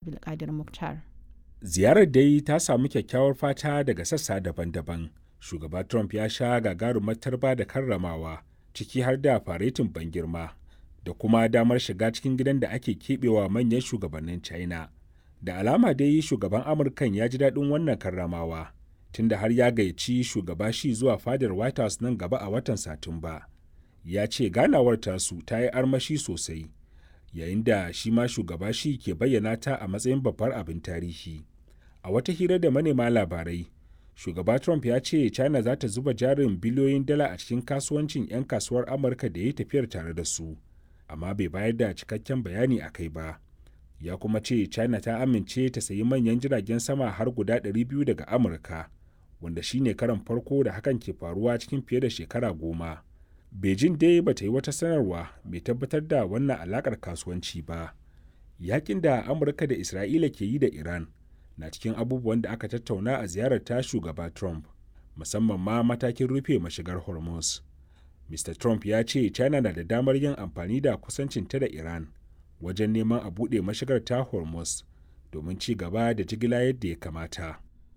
Abdulkadir Mukhtar. Ziyarar dai ta samu kyakkyawar fata daga sassa daban-daban. Shugaba Trump ya sha gagarumar tarba da karramawa, ciki har da faretin ban girma, da kuma damar shiga cikin gidan da ake keɓewa manyan shugabannin China. Da alama dai shugaban Amurkan ya ji daɗin wannan karramawa, tunda har ya gayyaci shugaba shi zuwa fadar White House nan gaba a watan Satumba. Ya ce ganawar tasu ta yi armashi sosai, yayin da shi ma shugaba shi ke bayyana ta a matsayin babbar abin tarihi. A wata hira da manema labarai, shugaba Trump ya ce China za ta zuba jarin biliyoyin dala a cikin kasuwancin 'yan kasuwar Amurka da ya tafiyar tare da su, amma bai bayar da cikakken bayani a kai ba. Ya kuma ce China ta amince ta sayi manyan jiragen sama har guda 200 daga Amurka, wanda shine karan farko da hakan ke faruwa cikin fiye da shekara goma. Beijing dai ba ta yi wata sanarwa mai tabbatar da wannan alakar kasuwanci ba. Yakin da Amurka da Isra'ila ke yi da Iran na cikin abubuwan da aka tattauna a ziyarar ta shugaba Trump, musamman ma matakin rufe mashigar Hormuz. Mr. Trump ya ce China na da damar yin amfani da kusancinta da Iran wajen neman a buɗe mashigar ta Hormuz domin ci gaba da jigila yadda ya kamata.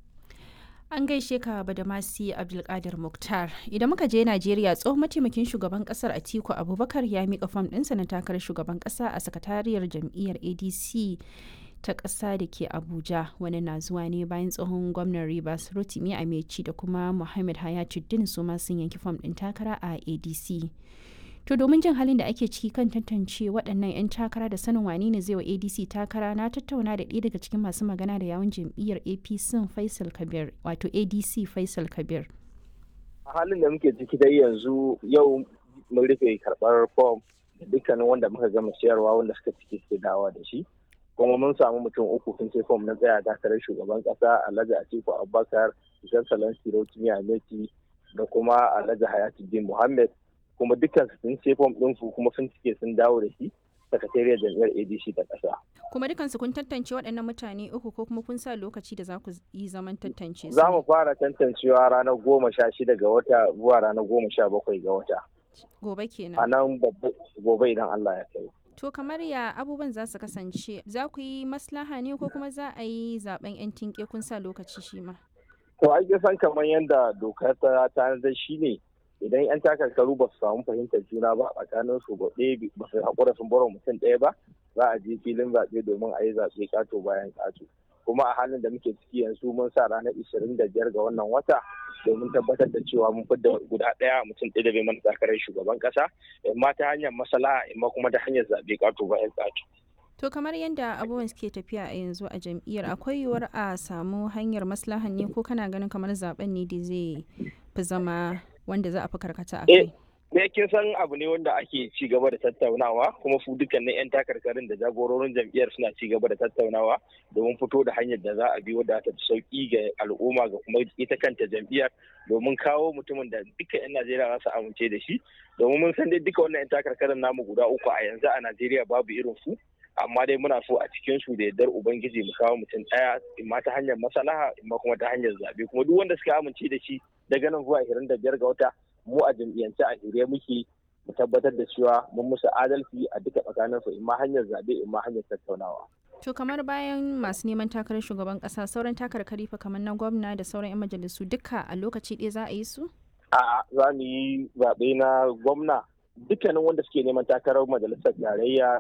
An gaishe ka Badamasi Abdulkadir Mukhtar. Idan muka je Najeriya tsohon mataimakin shugaban kasar Atiku Abubakar ya mika fam ɗinsa na takarar shugaban ƙasa a sakatariyar jam'iyyar ADC ta ƙasa da ke Abuja. Wani na zuwa ne bayan tsohon gwamnan Rivers Rotimi Amechi da kuma Muhammad Hayatuddin su ma sun yanki fam ɗin takara a ADC. To domin jin halin da ake ciki kan tantance waɗannan 'yan takara da sanin wane ne zai wa ADC takara na tattauna da ɗaya daga cikin masu magana da yawun jam'iyyar APC Faisal Kabir wato ADC Faisal Kabir. A halin da muke ciki dai yanzu yau mun rufe karɓar fom da dukkanin wanda muka gama siyarwa wanda suka ciki suke dawa da shi. Kuma mun samu mutum uku sun ce fom na tsaya takarar shugaban ƙasa Alhaji Atiku Abubakar, Jan Salansi Rotimi Ameti da kuma Alhaji Hayatuddin Muhammad kuma dukkan sun ce fom ɗinsu kuma sun cike sun dawo da shi sakatariyar jam'iyyar adc ta ƙasa. kuma dukansu kun tantance waɗannan mutane uku ko kuma kun sa lokaci da za ku yi zaman tantance su za mu fara tantancewa ranar goma sha shida ga wata zuwa ranar goma sha bakwai ga wata gobe kenan a nan gobe idan allah ya kai to kamar ya abubuwan za su kasance za ku yi maslaha ne ko kuma za a yi zaben yan tinke kun sa lokaci shi ma to ai san kamar yadda dokar ta tanadar shi ne idan 'yan takarkaru ba su samu fahimtar juna ba a tsakanin su ba ba su haƙura sun bar mutum ɗaya ba za a je filin zaɓe domin a yi zaɓe ƙato bayan ƙato kuma a halin da muke ciki yanzu mun sa ranar ishirin da biyar ga wannan wata domin tabbatar da cewa mun fidda guda ɗaya mutum ɗaya da bai mana takarar shugaban ƙasa imma ta hanyar masala imma kuma ta hanyar zaɓe ƙato bayan ƙato. To kamar yadda abubuwan suke tafiya a yanzu a jam'iyyar akwai yiwuwar a samu hanyar maslahan ne ko kana ganin kamar zaben ne da zai fi zama wanda za a fi karkata a kai. Me kin san abu ne wanda ake ci gaba da tattaunawa kuma su dukkanin 'yan takarkarin da jagororin jam'iyyar suna ci gaba da tattaunawa domin fito da hanyar da za a bi wadda ta sauki ga al'umma ga kuma ita kanta jam'iyyar domin kawo mutumin da duka 'yan Najeriya za su amince da shi domin mun san dai duka wannan 'yan takarkarin namu guda uku a yanzu a Najeriya babu irin su amma dai muna so a cikin su da yardar ubangiji mu kawo mutum daya imma ta hanyar masalaha imma kuma ta hanyar zabe kuma duk wanda suka amince da shi daga nan zuwa 25 ga wata mu a jam'iyyance a shirye muke mu tabbatar da cewa mun musu adalci a duka tsakanin su imma hanyar zabe imma hanyar tattaunawa To kamar bayan masu neman takarar shugaban kasa sauran takarkari fa kamar na gwamna da sauran 'yan majalisu duka a lokaci ɗaya za a yi su? A'a za mu yi zaɓe na gwamna dukkanin wanda suke neman takarar majalisar tarayya